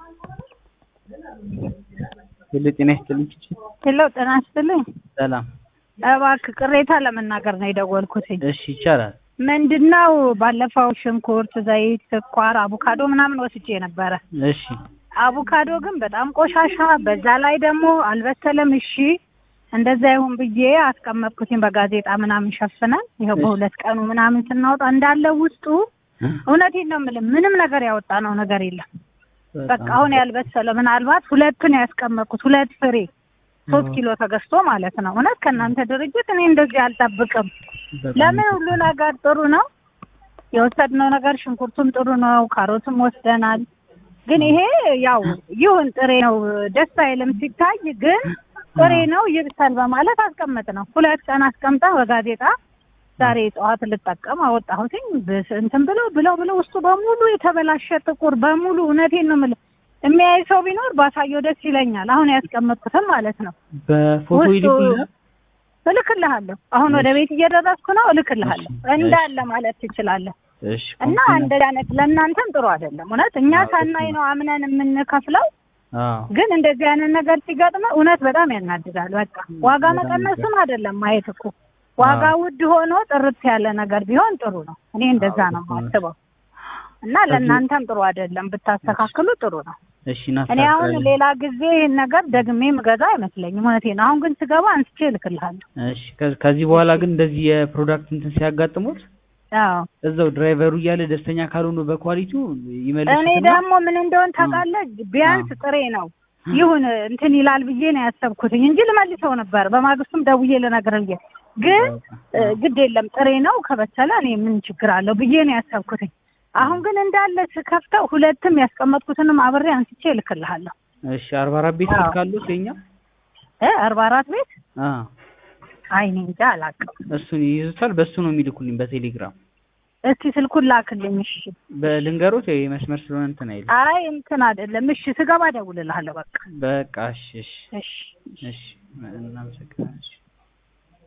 ሄሎ ጤና ይስጥልኝ ቺቺ። ሄሎ ጤና ይስጥልኝ። ሰላም። እባክህ ቅሬታ ለመናገር ነው የደወልኩትኝ። እሺ ይቻላል። ምንድነው ባለፈው ሽንኩርት፣ ዘይት፣ ስኳር፣ አቮካዶ ምናምን ወስጄ ነበረ። እሺ አቮካዶ ግን በጣም ቆሻሻ፣ በዛ ላይ ደግሞ አልበሰለም። እሺ እንደዛ ይሁን ብዬ አስቀመጥኩትኝ በጋዜጣ ምናምን ሸፍነን ይኸው በሁለት ቀኑ ምናምን ስናወጣ እንዳለ ውስጡ እውነቴን ነው የምልህ ምንም ነገር ያወጣ ነው ነገር የለም። በቃ አሁን ያልበሰለ ምናልባት ሁለት ነው ያስቀመጥኩት፣ ሁለት ፍሬ ሶስት ኪሎ ተገዝቶ ማለት ነው። እውነት ከእናንተ ድርጅት እኔ እንደዚህ አልጠብቅም። ለምን ሁሉ ነገር ጥሩ ነው የወሰድነው ነገር ሽንኩርቱም ጥሩ ነው፣ ካሮትም ወስደናል። ግን ይሄ ያው ይሁን ጥሬ ነው ደስ አይልም ሲታይ፣ ግን ጥሬ ነው ይብሳል በማለት አስቀመጥ ነው። ሁለት ቀን አስቀምጣ በጋዜጣ ዛሬ ጠዋት ልጠቀም አወጣሁትኝ እንትን ብለው ብለው ብለው ውስጡ በሙሉ የተበላሸ ጥቁር በሙሉ እውነቴን ነው የምልህ የሚያይ ሰው ቢኖር ባሳየው ደስ ይለኛል። አሁን ያስቀመጥኩትም ማለት ነው። በፎቶ ይልኩልኛል። እልክልሃለሁ። አሁን ወደ ቤት እየደረስኩ ነው። እልክልሃለሁ እንዳለ ማለት ትችላለህ። እሺ እና እንደዚህ አይነት ለእናንተም ጥሩ አይደለም። እውነት እኛ ሳናይ ነው አምነን የምንከፍለው። አዎ ግን እንደዚህ አይነት ነገር ሲገጥመ እውነት በጣም ያናድዳል። በቃ ዋጋ መቀነሱን አይደለም ማየት እኮ ዋጋ ውድ ሆኖ ጥርት ያለ ነገር ቢሆን ጥሩ ነው። እኔ እንደዛ ነው የማስበው። እና ለእናንተም ጥሩ አይደለም፣ ብታስተካክሉ ጥሩ ነው። እሺ እኔ አሁን ሌላ ጊዜ ይህን ነገር ደግሜ ምገዛ አይመስለኝም። እውነቴን ነው። አሁን ግን ስገባ አንስቼ እልክልሃለሁ። እሺ ከ- ከዚህ በኋላ ግን እንደዚህ የፕሮዳክት እንትን ሲያጋጥሙት አዎ እዛው ድራይቨሩ እያለ ደስተኛ ካልሆኑ በኳሊቲው እኔ ይመልሱትና ደግሞ ምን እንደሆን ታውቃለህ? ቢያንስ ጥሬ ነው ይሁን እንትን ይላል ብዬ ነው ያሰብኩትኝ እንጂ ልመልሰው ነበር። በማግስቱም ደውዬ ልነግርህ ብዬ ግን እ፣ ግድ የለም ጥሬ ነው ከበሰለ እኔ ምን ችግር አለው ብዬ ነው ያሰብኩትኝ። አሁን ግን እንዳለ ስከፍተው ሁለትም ያስቀመጥኩትንም አብሬ አንስቼ እልክልሃለሁ። እሺ አርባ አራት ቤት አዎ። ስልክ አሉት የኛ እ አርባ አራት ቤት አ አይ እኔ እንጃ አላውቅም። እሱን ይይዙታል። በሱ ነው የሚልኩልኝ በቴሌግራም እስቲ ስልኩን ላክልኝ። እሺ በልንገሮት ወይ መስመር ስለሆነ እንትን አይልም። አይ እንትን አይደለም። እሺ ስገባ እደውልልሃለሁ። በቃ በቃ እሺ እሺ እሺ እሺ እናመሰግናለን። እሺ